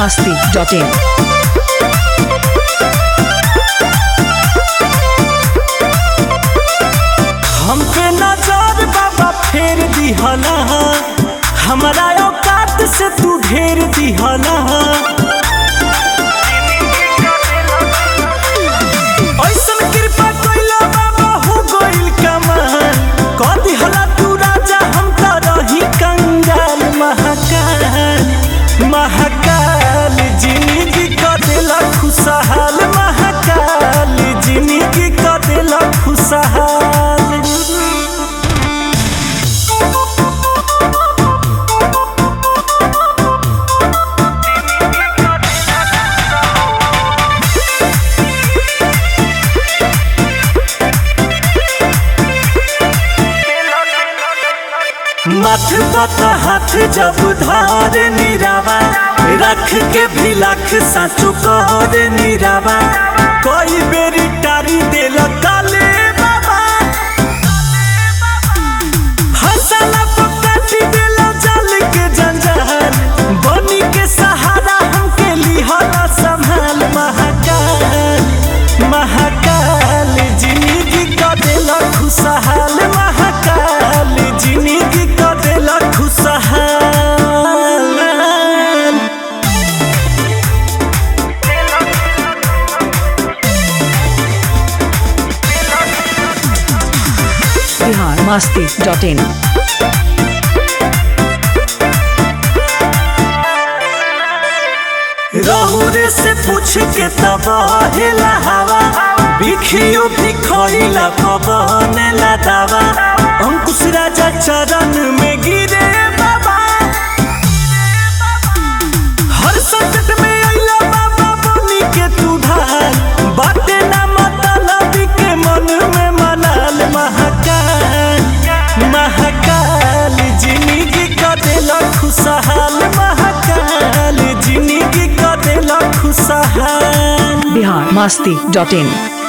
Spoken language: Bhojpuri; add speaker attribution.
Speaker 1: masti.in.
Speaker 2: हम पे नजर बाबा फेर दिहला हमारा औकात से तू ढेर दिहला ऐसन कृपा कइला बाबा हो गइल कमाल कह दिहला तू राजा हम त रही कंगाल महाकाल महाकाल जिंदगी क देला खुशहाल महाकाल जिंदगी क देला खुशहाल मथ पत हाथ जब धार निरावा रख के भी लख साचो कहर निरावा कोई बेरी टारी देल काले बाबा हंसला पकाटी देल जल के जंजाल बनी के सहारा हमके लिहला संभाल महाकाल महाकाल जिंदगी क देल खुशहाल महाकाल जिंदगी क देल खुशहाल
Speaker 1: Bihar masti.in.
Speaker 2: रहुरे से पूछ के तब हेला हवा बिखियो बिखइला पवन ला दावा अंकुश राजा चरण में गिरे बाबा हर संकट में अइला बाबा बनी के तू ढाल बाटे ना मतलब के मन में मनाल महाकाल महाकाल जिंदगी क देला खुशहाल महाकाल जिंदगी क देला खुशहाल
Speaker 1: Bihar masti.in.